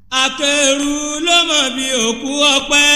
akẹ́rù ló mọ̀ bí òkú ọpẹ́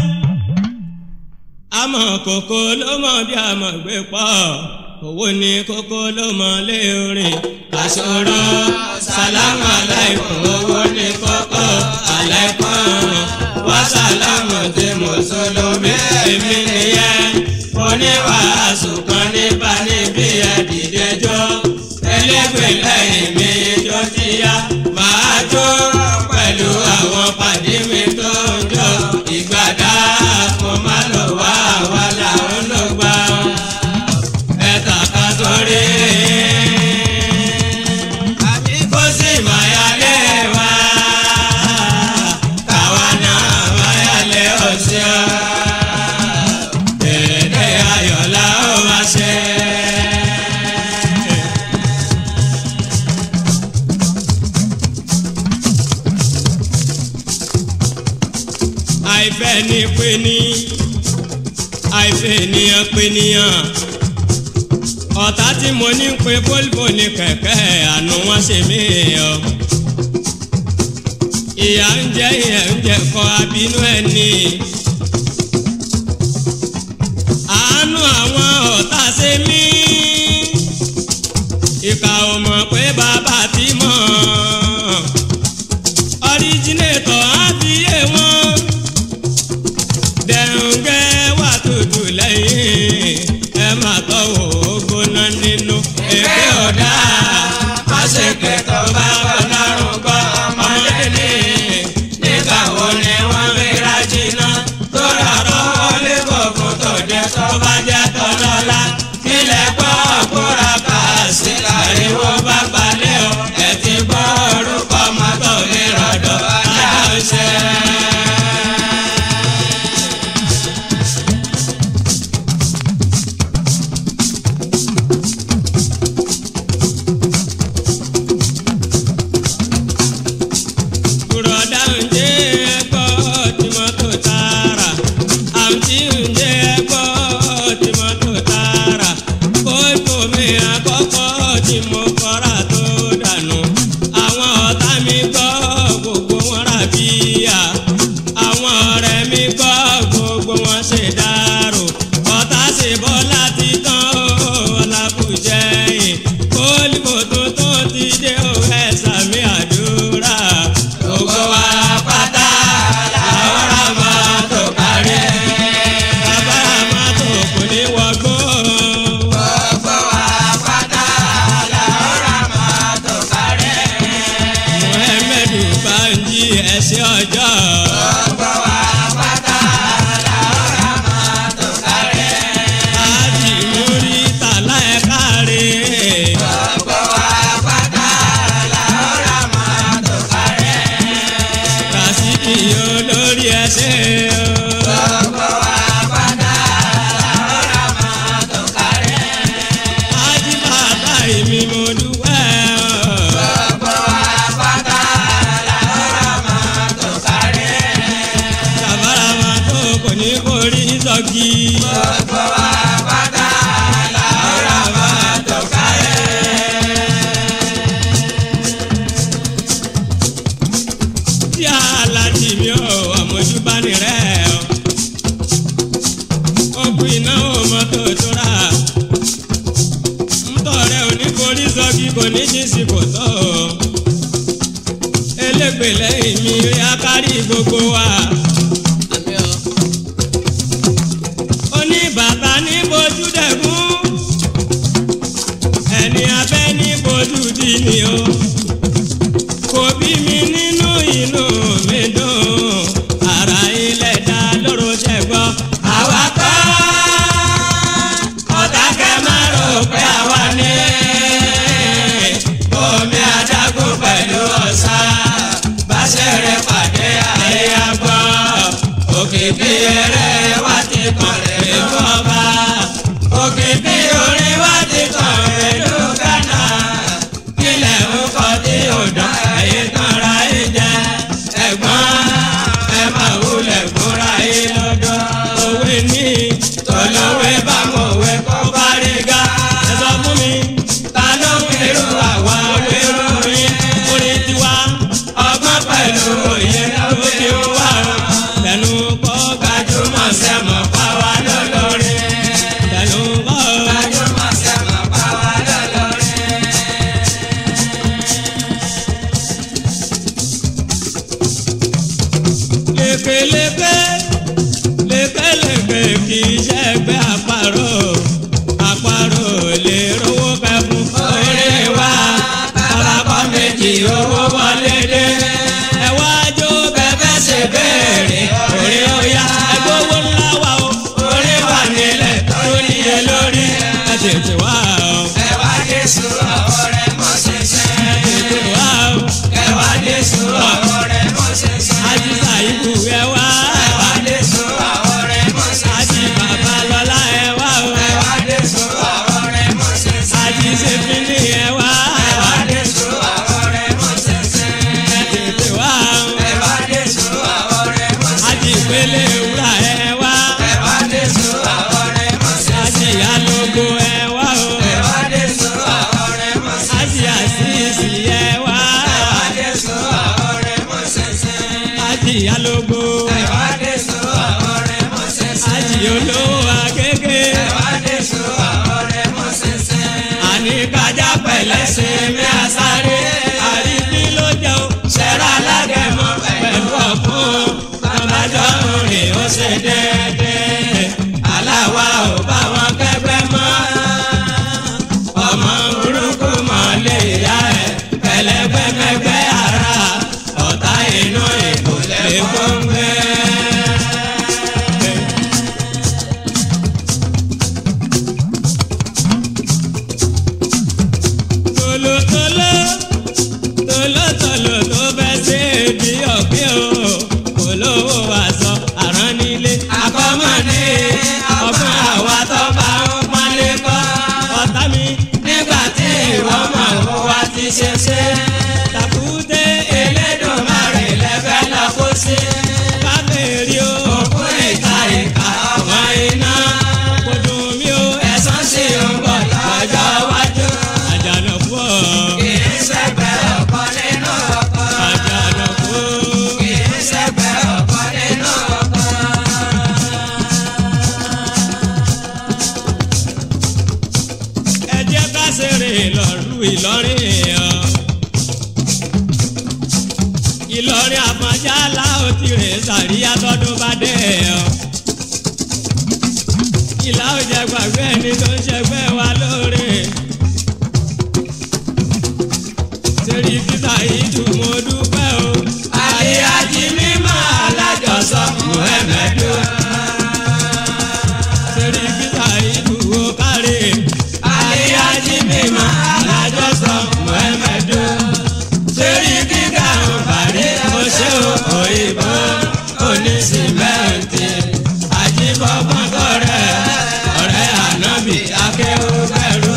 àmọ́ kòkó ló mọ̀ bí àmọ́ gbé pọ̀ owó ní kókó ló mọ̀ lé orin àṣọrọ sàlámù aláìkún owó ní kókó aláìkún wá sàlámù tí mùsùlùmí èmi nìyẹn oníwàásù kan nípa níbi ẹ̀dìdẹ́jọ́ ẹlẹ́gbẹ̀ẹ́ lẹ́yìn mi tó ti yá máa jó pẹ̀lú àwọn pàdé mi tó ń jọ ìgbàdá kò má lọ wá àwa làwọn ló gbà ẹ̀ta ká sórí. kó sì máa yálé wa káwa náà máa yálé ọ̀sẹ̀ ọ́ dèrèdè ayọ̀lá ó máa ṣe. àìfẹ́ ní pé ní àìfẹ́ ènìyàn pé níyàn ọ̀tá tí mo ní pé volvo ní kẹ̀kẹ́ àánú wọn ṣe mí ọ. ìyá ń jẹ ìyá ń jẹ kọ abínú ẹ ní. àánú àwọn ọ̀tá ṣe mí. ìkà ò mọ̀ pé bàbá ti mọ̀. ọ̀ríjìnẹ̀tọ̀ á fi yé wọn. dẹ̀ǹgẹ́ wà tútù lẹ́yìn ẹ máa tọ́wọ́ gbóná nínú èké ọ̀dà má ṣe kẹtọ́ bá ọlọ́run gbọ́ ọmọdé ní nígbà wo ni wọ́n ríra jìnnà tó rọrọ́ wọlé bọ̀ fún tòde tó bá jẹ́ tọ́lọ́lá kílẹ̀ gbọ́ kóra kà sí àríwó bá balẹ̀ o ẹ̀ ti gbọ́ orúkọ mọ́tò mi rọ̀dọ̀ aláṣẹ. Bùrọ̀dá ǹjẹ́ ẹgbọ́ tí mọ́tò tààrà? Àǹtí ǹjẹ́ ẹgbọ́ tí mọ́tò tààrà? Kóòtù mi àkọ́kọ́ tí mo kọ́ra tó dànù. Àwọn ọ̀tá mi gbọ́ gbogbo wọn rà bíyà. Àwọn ọ̀rẹ́ mi gbọ́ gbogbo wọn ṣe dárò. Ọ̀tá ṣe bọ́ láti tán ọ̀làbùjẹ́yìn. Kólíbò tuntun ti dé òwe sàmì àdúrà. Gbogbo wa pátá làwọn ra máa tó kárí. Bàbá máa tó kò ní wọgbó. Gbogbo wa pátá làwọn ra máa tó kárí. Muhammadu Banji ẹ̀sìn ọjọ́. Gbogbo wa pátá làwọn ra máa tó kárí. Ájì múrí tàlá ẹ̀ kárí. Gbogbo wa pátá làwọn ra máa tó kárí. Kàsíkì olórí ẹsẹ̀ o. Gbogbo wa pátá làwọn ra máa tó kárí. Ájì bàtà èmi mo dúpẹ́ o. Gbogbo wa pátá làwọn ra máa tó kárí. Kàbára máa tó kò ní borí sọ́kì. Gbogbo wa pátá làwọn ra máa tó kárí. tí aláàjì mi ò àmójúbáni rẹ̀ ọ́. ọkùn ìnáwó mọ́tò tó rà. ńtọ́ rẹ̀ ò ní forí sọ́kì kò ní jíǹsì kò tọ́ ọ. elégbè lẹ́yìn mi rí akárí gbogbo wa. oníbàtà ní bojú dẹ̀kún. ẹni abẹ́ ní bojú dì ní o kò bí mi nínú inú mi dùn ara ilẹ̀ dá lóró jẹ gbọ́. àwa kọ́ ọ̀tá kẹ́ máa rò pé àwa ní omi adágún pẹ̀lú ọ̀sà báṣẹ̀rẹ̀ pàdé àyà gbọ́ òkè bí eré wá ti kàn lè fọ́ bá òkè bí orin wá ti kàn lè lù gánà kílẹ̀ ń kọ́ tí ò dán ẹ̀yìn tanra ẹ̀ jẹ́ ẹ̀gbọ́n ẹ máa wulẹ̀ gbóra ẹ̀ lọ́dọ̀ òwe ní tọ́lọ́wé bá mọ̀ wé kó bá rí ga ẹ sọ fún mi ta ló ń kérú àwa olóró yín orin tiwa ọgbọ́n pẹ̀lú òye ló fi wá tẹnu kọ́ gbajúmọ̀ sẹ́mọ̀ pàwá lọ́lọ́rin tẹnu kọ́ gbajúmọ̀ sẹ́mọ̀ pàwá lọ́lọ́rin. lékeleke lékeleke kì í ṣẹgbẹ́ àparò àparò lè rówó kẹfún orí wa tabakọ méjì owó wọlé dé ẹ wá jó bẹbẹ ṣe béèrè orí ọyá ẹgbówó ńlá wa o orí wà nílẹ̀ tó níye lórí ẹ tètè wá o ẹ wá dé sùn ọ̀rọ̀ rẹ̀ mọ́ ṣẹṣẹ. ẹ tètè wá o ẹ wá dé sùn ọ̀rọ̀ rẹ̀ mọ́ ṣẹṣẹ. àjíṣà ìbù ẹ wá ẹ wá dé sùn ọ̀rọ̀ rẹ̀ mọ́ àjí ṣẹṣẹ. bàbá lọ́lá ẹ wá o. ẹ wá dé sùn ọ̀rọ̀ rẹ̀ mọ́ ṣẹṣẹ. àti sèpínì ẹ wá ẹ wá dé sùn ọ̀rọ̀ rẹ̀ mọ́ ṣẹṣẹ. ẹ tètè wá ẹ wá dé sùn ọ̀rọ̀ rẹ̀ mọ́ ṣẹṣẹ. àti ìpele wúrà ẹ wá ẹ wá dé sùn ọ̀rọ̀ rẹ̀ mọ́ ṣẹṣẹ. àti ìyálógo ẹ wá o ẹ wá dé sùn ọ̀rọ̀ rẹ̀ mọ́ ṣẹṣẹ. àti àṣìṣì ẹ wá ẹ wá dé sùn ọ̀rọ̀ rẹ̀ mọ́ ṣẹṣẹ. àti ìyálógo ẹ wá dé sùn ọ̀rọ̀ rẹ̀ mọ́ ṣẹṣẹ. àti olówó agége ẹ wá dé sùn ọ̀rọ̀ rẹ̀ mọ́ ṣẹṣẹ. àní kájà pẹ̀lẹ́sẹ̀ mi àsáré àríbí ló jẹ́ o ṣẹ́ra alágẹ̀mọ́ pẹ̀lú ọ̀fun bàbájọ́ rìn ó ṣe déédéé aláwa ò bá wọn kẹgbẹ́ mọ́ ọmọ burúkú mọ́ lè yá ẹ̀ pẹ̀lẹ́gbẹ́mẹgbẹ́ ara ọ̀tá inú ìkòlẹ̀ gbọ́ngbẹ́. tolótoló tolótoló tó bẹ́ sí ibi ọ̀gbìn o kò lówó aṣọ àrán nílé akọ́mọ̀ ní ọgbọ́n àwa tó bá ń pọ́nlé kọ́ ọ̀tá mi nígbà tí ìwọ mọ̀ ó wá ti ṣe ṣe tàkúté Elédùmarè lẹ́fẹ́ lọ kó sí kábèrè o òkú ìka ìka ọ̀wọ́n iná kò dùn mí o ẹ̀sán sí ń bọ̀ lọ́jọ́ iwájú àjànàkú ọ̀ kì í ṣẹgbẹ́ ọkọ nínú ọkọ. àjànàkú kì í ṣẹgbẹ́ ọkọ nínú ọkọ. ẹ jẹ́ ká ṣeré ìlọ́rù Ìlọrin ọ̀ Ìlọrin Àfọ̀njá láò ti rè sàríyá tọdún bá dé ọ̀ ìlà ò jẹ́ gbàgbé ẹni tó ń ṣẹgbẹ́ wa lóore ṣèrí kíta ìdùn mo dúpẹ́ o àríyájí mímọ́ alájọsọ Muhammadu ṣèrí kíta ìdùn ó kárí àríyájí mímọ́ alájọsọ Muhammadu ṣèrí kíkà ń parí mo ṣe òyìnbó onísìmẹ́ǹtì àjíbọ̀bọ̀n tọrẹ ọ̀rẹ́ ànábì akéwù bẹ̀rù.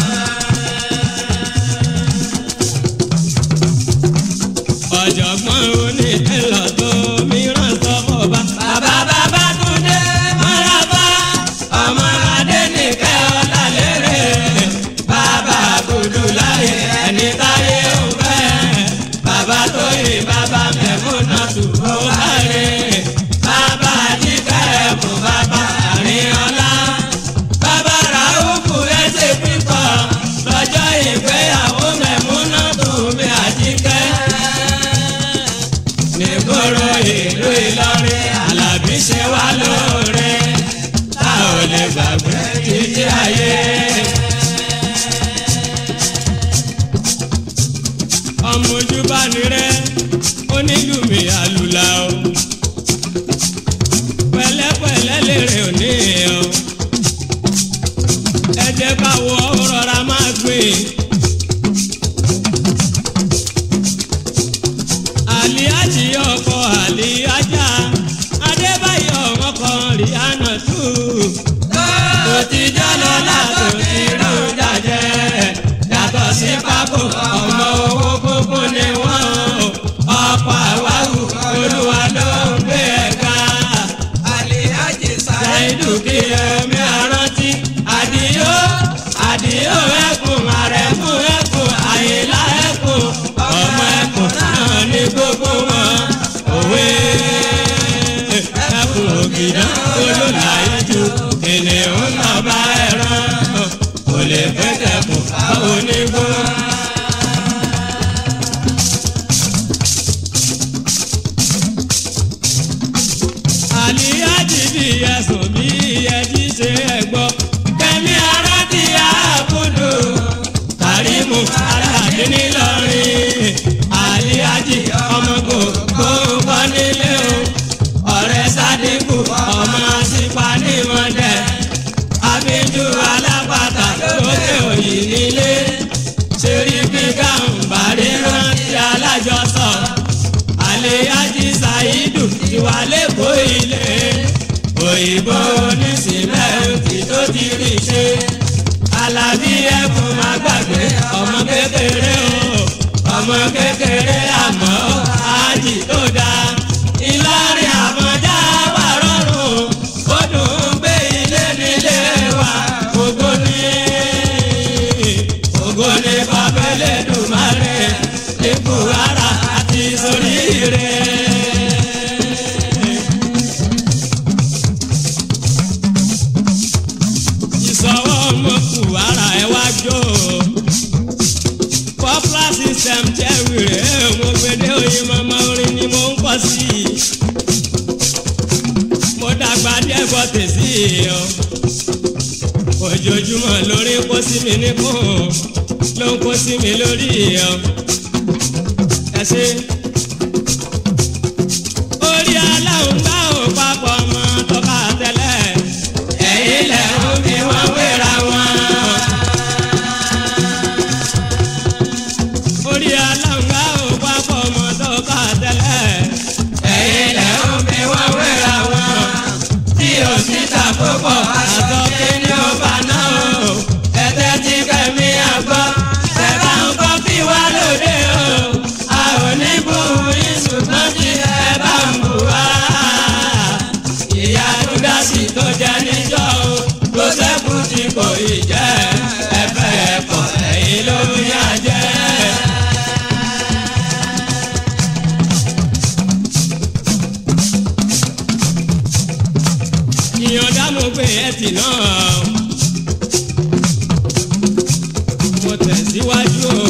ọ̀jọ̀gbọ́n onídìlọ̀ tó mìíràn sọ fún ọba. bàbá bàbá túndé mọ́lábá ọmọ adé nìkẹ́ ọ̀la lérè. bàbá kudu láyé ẹni táyé ń fẹ́. bàbá tóyè bàbá mẹ́fúnà tùbọ̀ láre. bàbá jíkẹ́ ẹ̀kún bàbá àríyànlá. bàbá ràúkù ẹsẹ̀ pípọ̀ lọ́jọ́ ìgbéyàwó mẹ́múnà tùmí àjíkẹ́ nígboro ìlú Ìlọrin Àlàbí ṣe wá lóore tá ò lè gbàgbé títí ayé. ọmọ ojú bá ní rẹ onílùmí àlùlà o pẹ̀lẹ́pẹ̀lẹ́ lèrè òní o ẹ jẹ́ ká wọ rọra máa gbìn. àlíájì ọkọ àlíájà adébáyọ̀ ọkọ ríhánà tù. tó ti jọ́ lọ́la tó ti rú jàjẹ́ yàtọ̀ sí pákó ọmọ owó gbogbo ni wọ́n ọ̀pọ̀ àwáwù olúwa ló ń gbé ẹ̀ka. Àlìhájì Sàídù ṣáìdù kí ẹ̀mí àrántí àdìyó àdìyó ẹkùn àrẹ̀mú ẹkùn àyìnlá ẹkùn ọmọ ẹkùn náà ní gbogbo wọn. ìdán olóòlà ìjù kìnìún lọ́ba ẹran kò lè pẹ́tẹ́kùn báwo ní gbó. àlíyájì bí ẹ̀sùn bí ẹjí ṣe ẹ̀gbọ́. kẹ́mi ara ti àbúdò kàrímù aláàdé ńìlọrin. àlíyájì ọmọ gbogbo kọ́ nílé o. ọ̀rẹ́ sádínkù ọmọ sípa nímọ̀dẹ́. àbíjú alápàtà lókè òyì nílé. ṣerí bí gàǹbàrí rántí alájọsọ àlèyájí ṣàìdù ìwà lẹ́kọ̀ọ́ ilé òyìnbó oníṣìmẹ́ǹtì tó ti rí ṣe alábí ẹkùn má gbàgbé ọmọ kékeré o ọmọ kékeré àmọ́ ájì tó dáa ìlọrin àmọ́já wà rọrùn ó dùn ún gbé ilé nílé wa ògo ní ògo ní bàbélé dùmarè ipò ara àti soríire. ìsọwọ́ ọmọ kù ara ẹ wá jó popular system jẹ́ wìrè mo gbèdé oyin mọ́mọ́ orin ni mo ń kọ́ sí i mo dàgbà díẹ̀ gbọ́ tèsí o ojoojúmọ́ lórí kó sí mi níkùn ló ń kó sí mi lórí o ẹ ṣe. orí aláwọ̀ gbá ò papọ̀ mọ́ tọ́ka tẹ́lẹ̀ ẹ̀yìn lẹ̀ ń fi wọ́n wéra wọn. orí aláwọ̀ gbá ò papọ̀ mọ́ tọ́ka tẹ́lẹ̀ ẹ̀yìn lẹ̀ ń fi wọ́n wéra wọn. tí o sì ta púpọ̀ àtọ́kí ni ó bá náà o ẹ̀tẹ́ tí kẹ́mi àgbọ̀ ẹ̀ bá ń kọ́ fi wá lóde o a ò ní bú yín ṣùgbọ́n tí ẹ bá ń bù wá. ìyá dúdásì tó jẹ níjọ́ o tó sẹ́kù tí kò ì jẹ́ ẹ̀fẹ̀ ẹ̀kọ́ ẹ̀yìn ló ń yá jẹ́. ìyọ̀dá mo gbé ẹtì náà mo tẹ̀síwájú o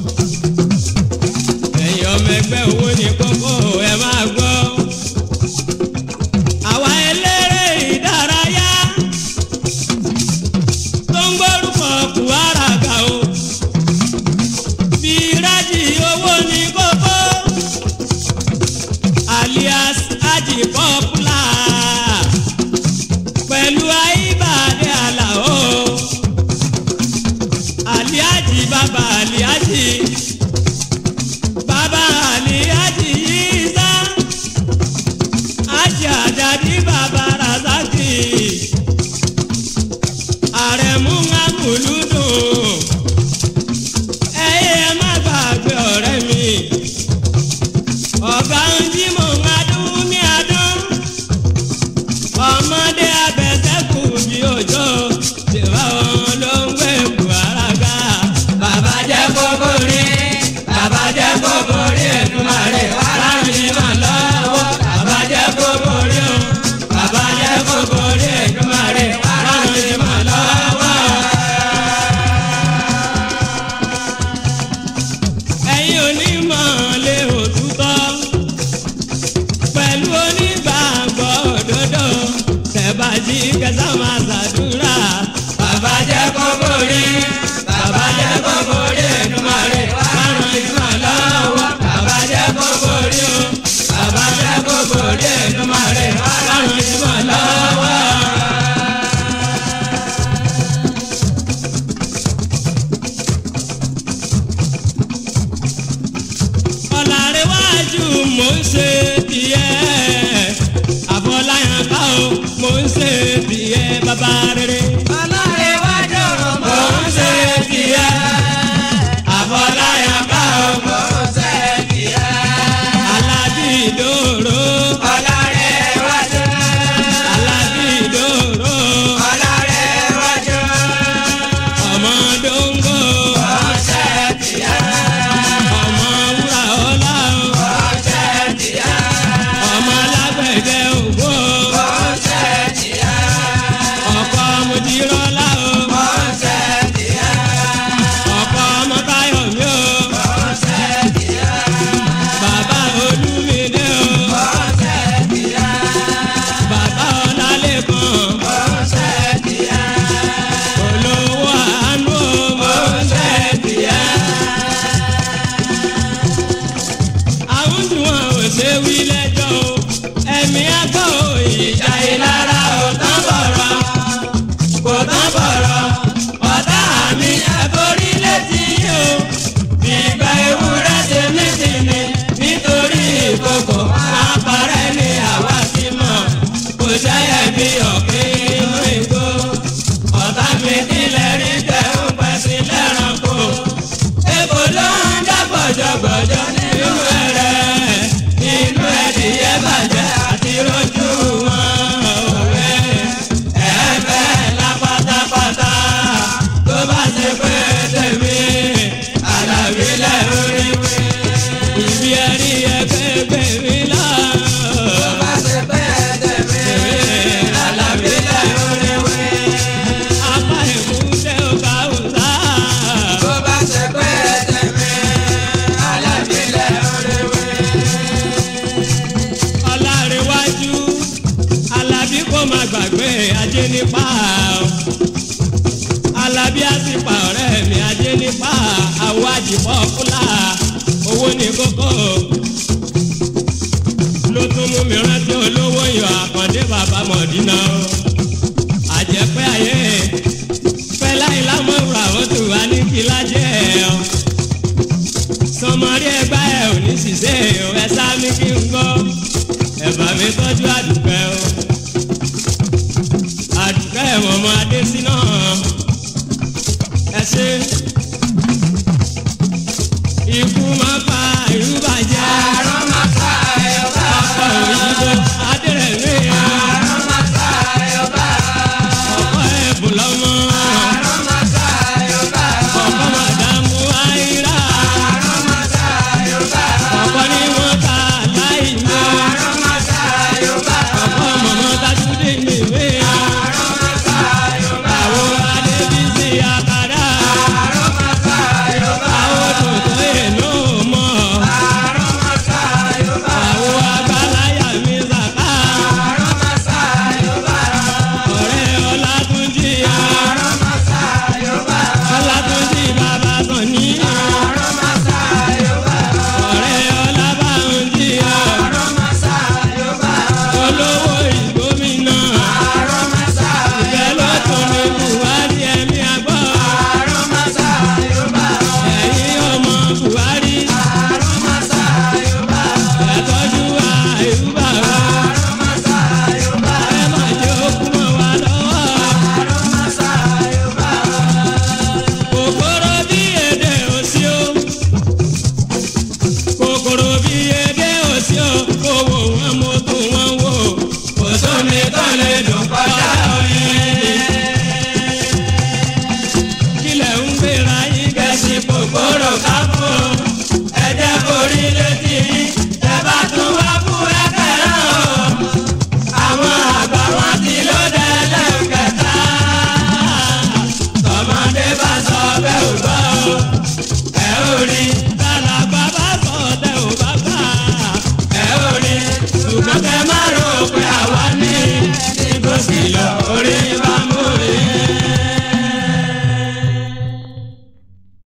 ẹ̀yin ọmọ ẹgbẹ́ owó ní kókó ẹ máa gbọ́. àwa eléré ìdárayá tó ń gbórúkọ kùwárà ga o. bí rájì owó ní kókó alias aji popular pẹ̀lú àyíbàdé àlàó aliaji bàbá aliaji bàbá aliaji yíṣá àti àjàdí bàbá razaki àrẹ̀mú amúlùdùn ẹ̀yẹ ẹ má gbàgbé ọ̀rẹ́ mi ọ̀gá ń jí mò ń adún ní adún ọmọdé abẹ́sẹ̀kù bí òjò tìwá wọn ló ń gbé buhara ga. bàbá jẹ́ kókó rí bàbá jẹ́ kókó rí Èdùmàrè wàràrùn ní mà lọ́wọ́. bàbá jẹ́ kókó rí o bàbá jẹ́ kókó rí Èdùmàrè wàràrùn ní mà lọ́wọ́. ẹ̀yin onímọ̀ lé òtútọ́ pẹ̀lú onígbàgbọ́ òdodo tẹ̀bàjì kẹsàn máa ṣàdúrà. bàbá jẹ́ kókó rí bàbá jẹ́ kókó rí Èdùmàrè márùn ìgbà lọ́wọ́. bàbá jẹ́ kókó rí o bàbá jẹ́ kókó rí Èdùmàrè márùn ìgbà lọ́wọ́. ọ̀làrẹ̀wájú mò ń ṣe tiẹ̀ àbọ̀láyàn ká o mò ń ṣe tiẹ̀ ṣe wí lẹ́jọ́ o ẹ̀mí àgbọ̀ ìjà ìlara ò tán bọ̀rọ̀ kò tán bọ̀rọ̀ ọ̀tá mi ẹ̀kọ́rí létí yìí o ìgbà ewúrẹ́ ṣe mí sí ni nítorí ìkòkò àpárẹ́ ni àwa ti mọ̀ kò ṣẹ́yẹ bí ọ̀kẹ́ inú igbó ọ̀tá mi kílẹ̀ rí tẹ̀ ń pẹ́ sí lẹ́ranko èkó ló ń dá gbọ̀jọ̀gbọ̀jọ̀ nínú ẹ̀rẹ̀ inú ẹ̀dìyẹ bàjẹ́ àti rojú wọn òwe ẹ̀ẹ́bẹ̀ la pátápátá tó bá ṣe pé tèmi àlàbí lẹ́rú rí wí. ìbí ẹ̀rí ẹgbẹ́ gbèmí lọ. Tó bá ṣe pé tèmi, Àlàbí lẹ́rú rí wí. apá ìmúṣẹ ọkà ọ̀sà. Tó bá ṣe pé tèmi, Àlàbí lẹ́rú rí wí. ọlárẹ̀wájú alábí kò má gbàgbé ajé nípa alábí àsìpà ọ̀rẹ́ mi ajé nípa àwọn àjìpọ̀ fúlà owó ní kókó ló tún mú mi rántí olówó yọ àkàndé bàbá mọ̀dínà àjẹpẹ́ ayé fẹlá ìlàmọ̀ràn àwọn tó wà ní kílájẹ́ ọ sọmọrí ẹgbà ẹ ò ní ṣiṣẹ́ ò ẹ sá mi kí n gbọ́ ẹ̀bà mi tọ́jú àdùkẹ́ o àdùkẹ́ mọ̀mọ́ adésínà ẹ ṣe ikú máa pa ìlú bàjẹ́ Àrùn máa ta ẹ̀yọ̀ bá. ọ̀pọ̀ òyìnbó adérẹ̀mí Àrùn máa ta ẹ̀yọ̀ bá. ọ̀pọ̀ ẹ̀bùn lọ́mọ Àrùn máa ta ẹ̀yọ̀ bá. ọ̀pọ̀ màdàmú àìrà Àrùn máa ta ẹ̀yọ̀ bá. ọ̀pọ̀ ni wọ́n ta láì ní Àrùn máa ta ẹ̀yọ̀ bá. ọ̀pọ̀ mọ̀mọ́ tajúdé nìwé. Àrùn máa ta ẹ̀yọ̀ bá. àwọn adébísí àkàrà Àrùn máa ta ẹ̀yọ̀ bá. àwọn tòótọ́ èlò mọ́ Àrùn máa ta ẹ̀yọ̀ bá. àwọn àgbàláyà mi zàká Àrùn máa ta ẹ̀yọ̀ bá. ọ̀rẹ́ ọlátúnjì Àrùn máa ta ẹ̀yọ̀ bá. ọlátúnjì bàbá sọ̀ní Àrùn máa ta ẹ̀yọ̀ bá. ọ̀rẹ́ ọlábànjì Àrùn máa ta ẹ̀yọ̀ bá. olówó ìgbómìnà Àrùn máa ta ìfẹ́ ló tún ní buhari ẹ̀mí àgbọ̀ Àrùn máa ta ẹ̀yọ̀ bá. ẹ̀yin ọmọ buhari Àrùn máa ta ẹ̀yọ̀ bá. ẹ̀tọ́jú àìrúbà Àrùn máa ta ẹ̀yọ̀ bá. ẹ má jẹ́ òkú mọ́ wa lọ́wọ́. Àrùn máa ta ẹ̀yọ̀ bá. kòkòrò bí èdè òsì o kòkòrò bí èdè òsì o kò wò wọn mo tún wọn wò kò sómi tó lè dùn kọjá oyin. kílẹ̀ ń gbéra yín gẹ̀ẹ́sì kòkòrò kápò ẹ̀jẹ̀ borí létí yín tẹ́ bá tún wá fún ẹ̀kẹ́rẹ́ o àwọn àgbà wọn ti ló dẹ́lẹ̀ kẹta tọmọdé bá sọ bẹ́ẹ̀ ò gbọ́ o ẹ ò rí tàlàbà bá sọ tẹ ò bá gbà ẹ ò rí ṣùgbọ́n kẹ má rò pé àwa ní igbó sì lọ orí bá.